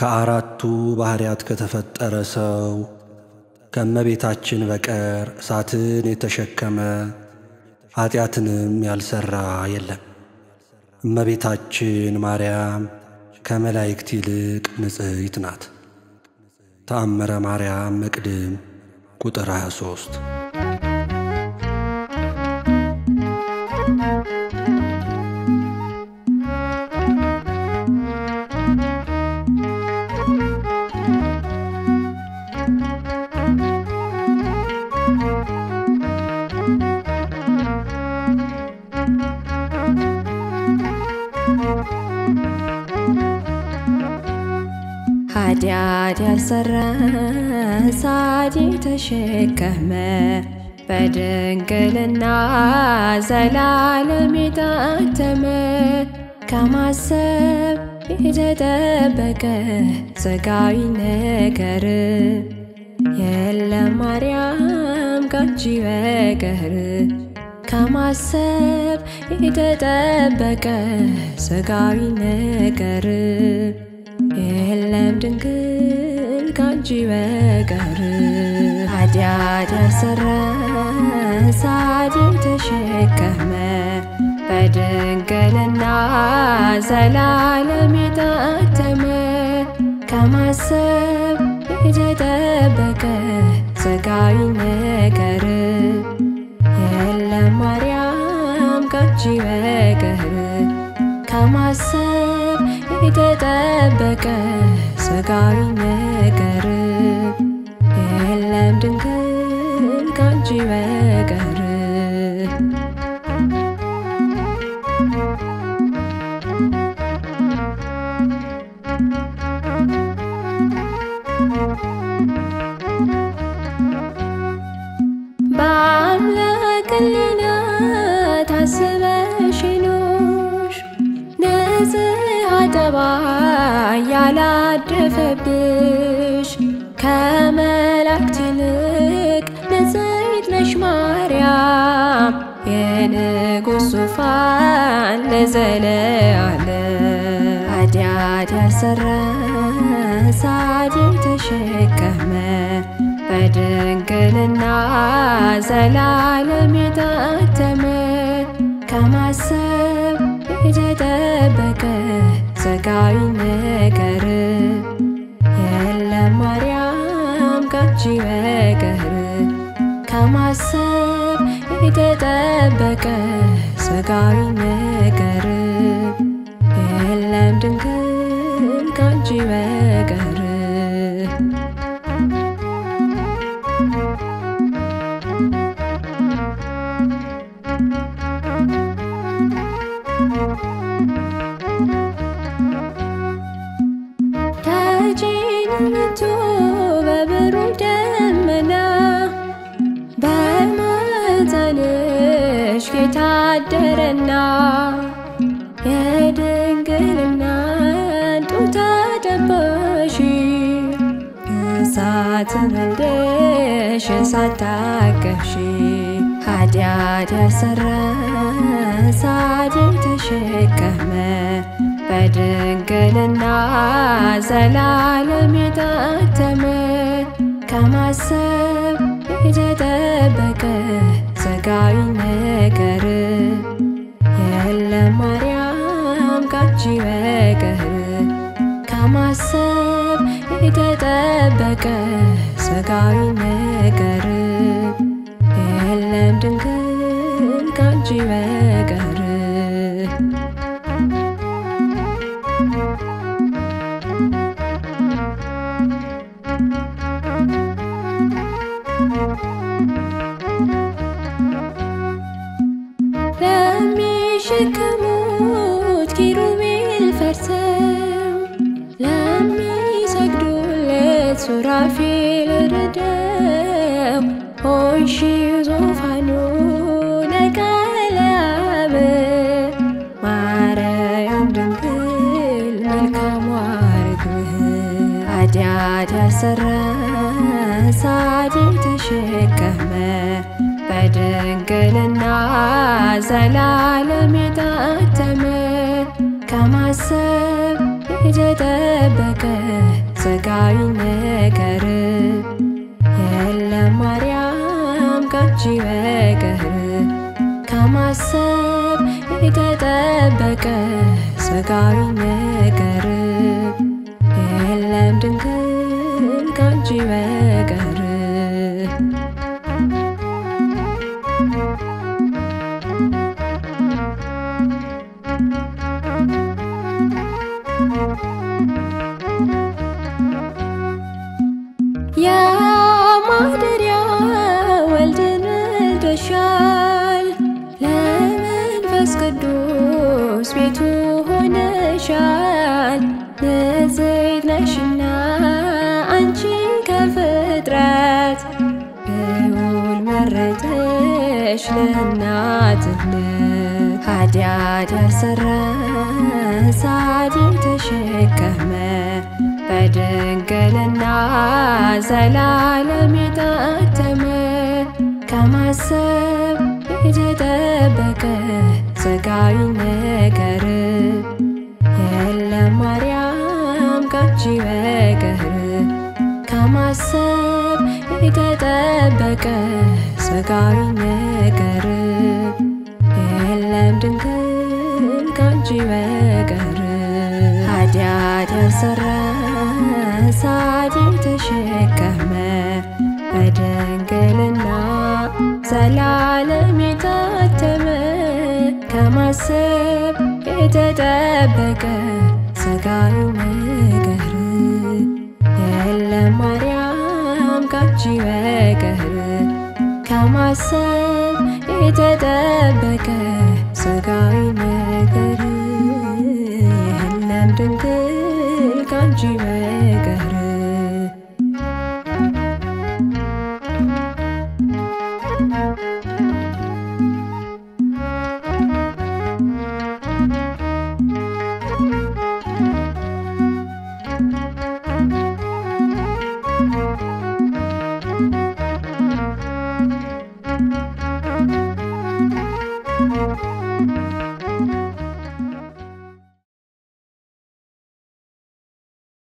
ከአራቱ ባሕርያት ከተፈጠረ ሰው ከእመቤታችን በቀር እሳትን የተሸከመ ኀጢአትንም ያልሠራ የለም። እመቤታችን ማርያም ከመላእክት ይልቅ ንጽሕት ናት። ተአምረ ማርያም መቅድም ቁጥር 23 ኃጢአት ያልሰራ ሳዲ ተሸከመ በድንግልና ዘላለም የታተመ ከማሰብ የተጠበቀ ሥጋዊ ነገር የለም ማርያም ካንቺ በቀር ከማሰብ የተጠበቀ ሥጋዊ ነገር የለም ድንግል ካንቺ በቀር ኃጢአት ያልሰራ ሳዲ ተሸከመ በድንግልና ዘላለም የታተመ ከማሰብ የተጠበቀ ሥጋዊ ነገር የለም ማርያም ካንቺ በቀር ከማሰብ የተጠበቀ ሥጋዊ ነገር የለም ድንግል ካንቺ በቀር በአምላክ ሕሊና ታስበሽ ኖርሽ ንጽሐ ጠባይ ያላደፈብሽ ከመላእክት ይልቅ ንጽሕት ነሽ ማርያም የንጉሥ ዙፋን ለዘለዓለም ኃጢአት ያልሰራ ሳዲ ተሸከመ በድንግልና ዘላለም የታተመ ከማሰብ የተጠበቀ ሥጋዊ ነገር የለም ማርያም ካንቺ በቀር ከማሰብ የተጠበቀ ሥጋዊ ነገር የለም ድንግል ካንቺ በቀር ተጭኖ በብሩህ ደመና በማኅፀንሽ ጌታ አደረና የድንግልናን ጡት አጠባሽ እሳትን ወልደሽ እሳት ታቀፍሽ ኃጢአት ያልሰራ ሳዲ ተሸከመ በድንግልና ዘላለም የታተመ ከማሰብ የተጠበቀ ሥጋዊ ነገር የለም ማርያም ካንቺ በቀር ከማሰብ የተጠበቀ ሥጋዊ ነገር የለም ድንግል ካንቺ በቀር ለሚሸከሙት ኪሩቤል ፈርሰው ለሚሰግዱለት ሱራፌል ርደው ሆንሽ ዙፋኑ ለቃለ አብ ማርያም ድንግል መልካሟ ርግብ ኃጢአት ያልሰራ ሳዲ ተሸከመ በድንግልና ዘላለም የታተመ ከማሰብ የተጠበቀ ሥጋዊ ነገር የለም ማርያም ካንቺ በቀር ከማሰብ የተጠበቀ ሥጋዊ ነገር የለም ድንግል ካንቺ በቀር የማደሪያ ወልድን ወልደሻል፣ ለመንፈስ ቅዱስ ቤቱ ሆነሻል። ንጽሕት ነሽና አንቺ ከፍጥረት ልዑል መረጠሽ ለእናትነት ኃጢአት ያልሰራ ጻድቅ ተሸከመ በድንግልና ዘላለም የታተመ ከማሰብ የተጠበቀ ሥጋዊ ነገር የለም ማርያም ካንቺ በቀር ከማሰብ የተጠበቀ ሥጋዊ ነገር የለም ድንግል ካንቺ በቀር ኃጢአት ያልሰራ ጻድቅ ተሸከመ በድንግልና ዘላለም የታተመ ከማሰብ የተጠበቀ ሥጋዊ ነገር የለም ማርያም ካንቺ በቀር ከማሰብ የተጠበቀ ሥጋዊ ነገር የለም ድንግል ካንቺ በቀር Thank you.